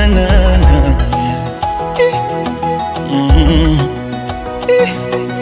tunafanana Eh. Mm. Eh.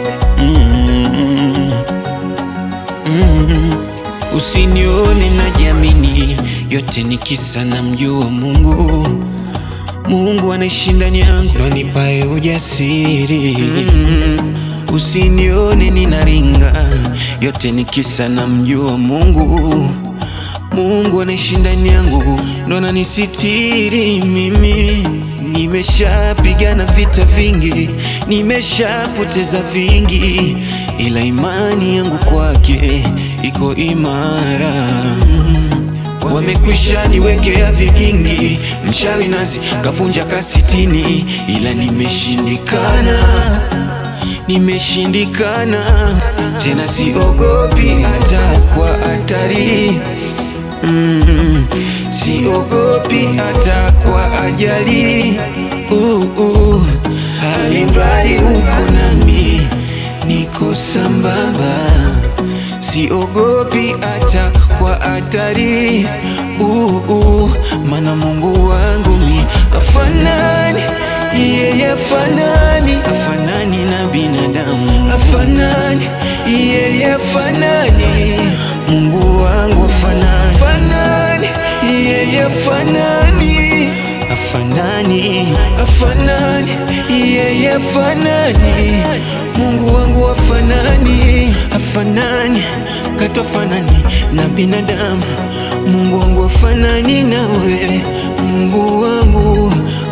Mm. Mm. Usinione najiamini, yote ni kisa na mjua Mungu. Mungu anaishi ndani yangu, ndo anipae ujasiri. Usinione ninaringa, yote ni kisa na mjua Mungu. Mungu anaishi ndani yangu, ndo ananisitiri mimi. Nimeshapigana vita vingi, nimeshapoteza vingi, ila imani yangu kwake iko imara. Wamekwisha niwekea vigingi, mshawi nazi kavunja kasitini, ila nimeshindikana, nimeshindikana tena, siogopi hata kwa hatari mm, siogopi hata kwa ajali uh, uh, alimradi uko nami, niko sambamba siogopi hata kwa hatari uh, uh, mana Mungu wangu mi afanani yeye afanani afanani na binadamu afanani yeye afanani Mungu wangu afanani afanani yeye afanani afanani afanani yeye afanani Mungu wangu afanani afanani katofanani na binadamu Mungu wangu afanani nawe Mungu wangu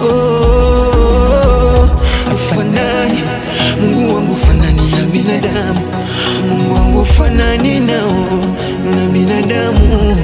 oh, afanani Mungu wangu afanani na binadamu Mungu wangu afanani nao na binadamu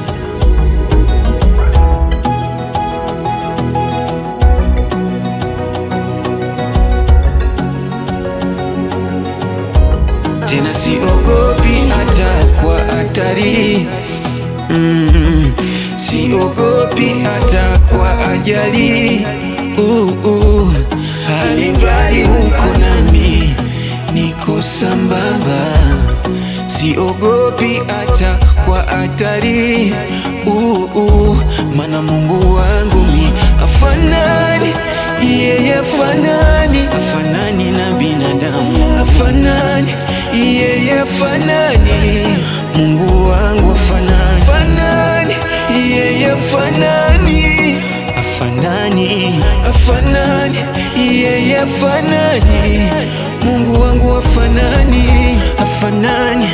tena siogopi hata kwa hatari mm, siogopi hata kwa ajali uh, uh, alimradi uko nami niko sambamba siogopi hata kwa hatari uh, uh, mana Mungu wangu mi afanani yeye afanani afanani na binadamu afanani yeye afanani Mungu wangu afanani afanani yeye afanani afanani afanani yeye afanani Mungu wangu afanani afanani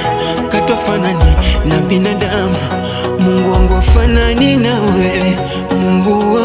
katofanani na binadamu Mungu wangu afanani nawe Mungu wangu